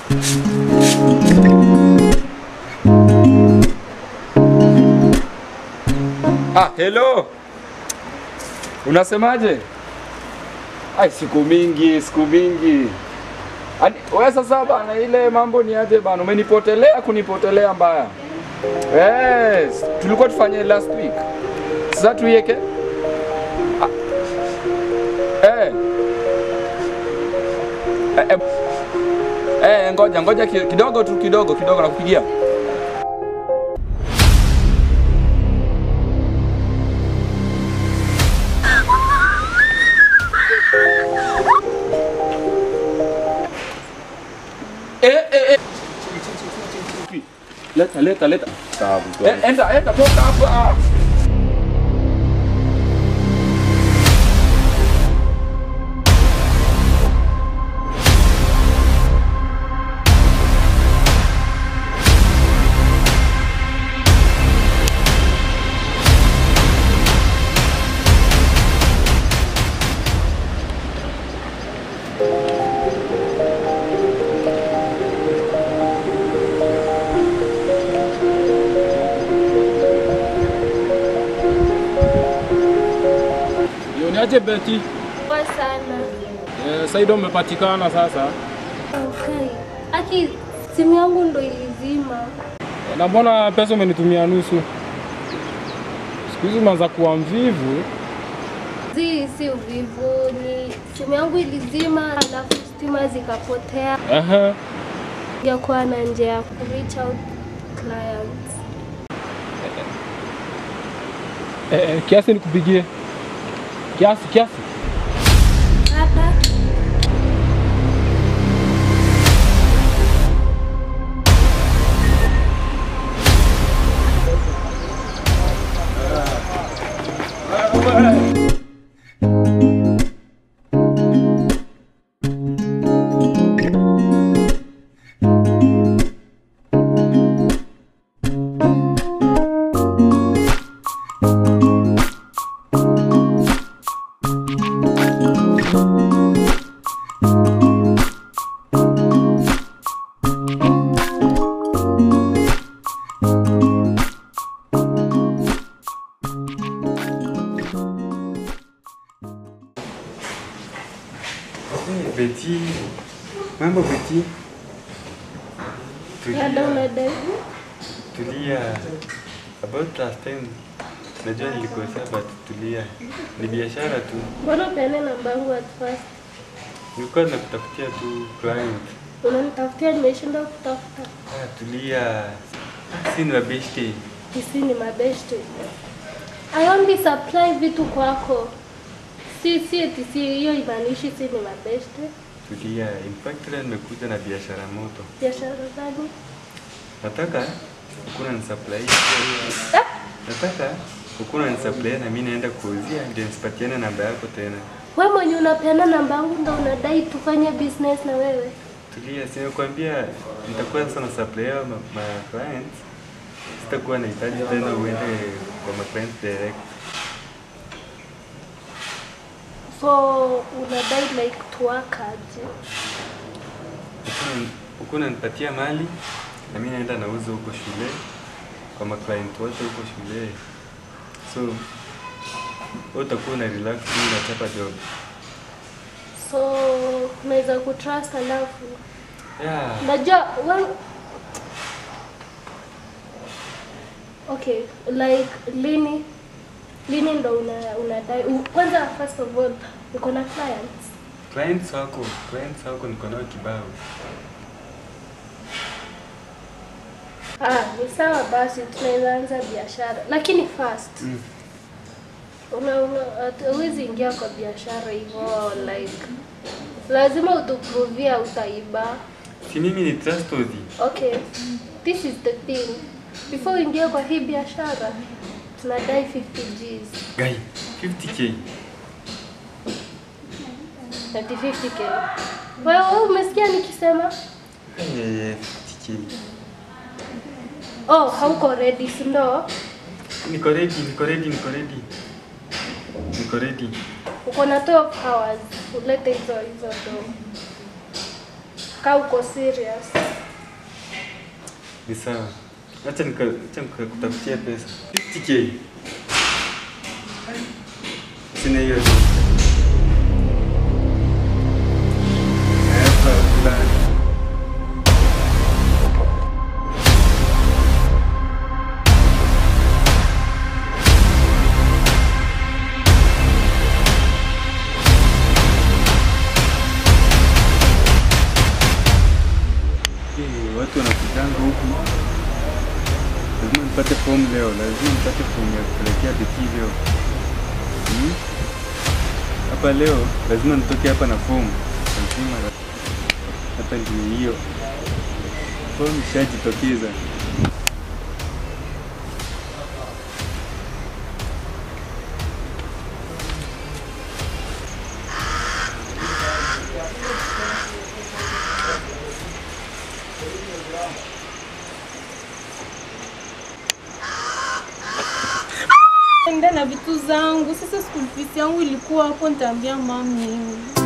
Ah, hello. Unasemaje? Ai, siku mingi, siku mingi. Ani, wewe sasa bana, ile mambo ni aje bana? Umenipotelea kunipotelea mbaya. Yes, tulikuwa tufanye last week. Sasa tuiweke. Ah. Eh. Eh, eh. Eh, ngoja ngoja ki- kidogo tu kidogo kidogo nakupigia. Eh, eh, eh. Leta, leta, leta. Eh, enda, enda, toka hapa. Niaje Beti? Poa sana. Eh, Saido umepatikana sasa. Okay. Aki, simu yangu ndo ilizima. Na mbona pesa umenitumia nusu? Siku hizi umeanza kuwa mvivu. Zi, si uvivu, ni simu yangu ilizima, alafu stima zikapotea. Ehe. Yakuwa na njia ya ku reach out clients. Eh, eh, kiasi nikupigie. Kiasi kiasi. Hapa Hey, Beti. Mambo Beti. dada Tulia. unadai. Tulia. About last time. Najua nilikosea but tulia. Ni biashara tu. Mbona upeane namba yangu at first? Nilikuwa nakutafutia tu client. Unanitafutia, nimeshinda kutafuta. Ah, tulia. Si ni mabeshte. Sisi ni mabeshte. I only supply vitu kwako. Si si eti si hiyo imaanishi si ni mabeshte. Tulia. In fact leo nimekuja na biashara moto. Biashara gani? Nataka ukuna ni supply. Nataka ukuna ni supply na mimi naenda kuuzia ndio nisipatiane namba yako tena. Wewe mwenye unapeana namba yangu ndo unadai tufanye business na wewe. Tulia, si nimekwambia nitakuwa sasa na supply ma, ma clients. Sitakuwa nahitaji tena uende kwa ma clients direct. So unadai like tuwakaje? Ukuna- Ukuna nipatia mali na mimi naenda nauza huko shule kwa ma client wote huko shule. So wewe utakuwa una relax tu unachapa job. So unaweza kutrust alafu Yeah. najua well, okay like lini lini ndo una, unadai u- kwanza first of all uko na clients Clients wako, clients wako niko nao kibao. ah, ni sawa basi tunaweza anza biashara lakini first Mm. una, una, at- huwezi ingia kwa biashara hivyo like lazima utuprovia utaiba Si mimi ni trustworthy. Okay, this is the thing. Before uingie kwa hii biashara, tunadai 50 Gs. Guy, 50k. Ati 50k. Wewe wewe umesikia nikisema? Eh, 50k. Oh, hauko ready, si ndo? Niko ready, niko ready, niko ready. Niko ready. Uko na 12 hours ulete hizo hizo do. Kaa uko serious. Ni sawa. Acha nika acha nikakutafutia pesa. 50k. Sina hiyo. Hapa fulani. Eh, watu wanakutanga huku. Lazima nipate fomu leo, lazima nipate fomu ya kupelekea biki leo. Hmm? Hapa leo lazima nitoke hapa na fomu. Lazima hapa ndio hiyo. Fomu ishajitokeza. enda na vitu zangu. Sasa school fees yangu ilikuwa hapo, nitaambia mami.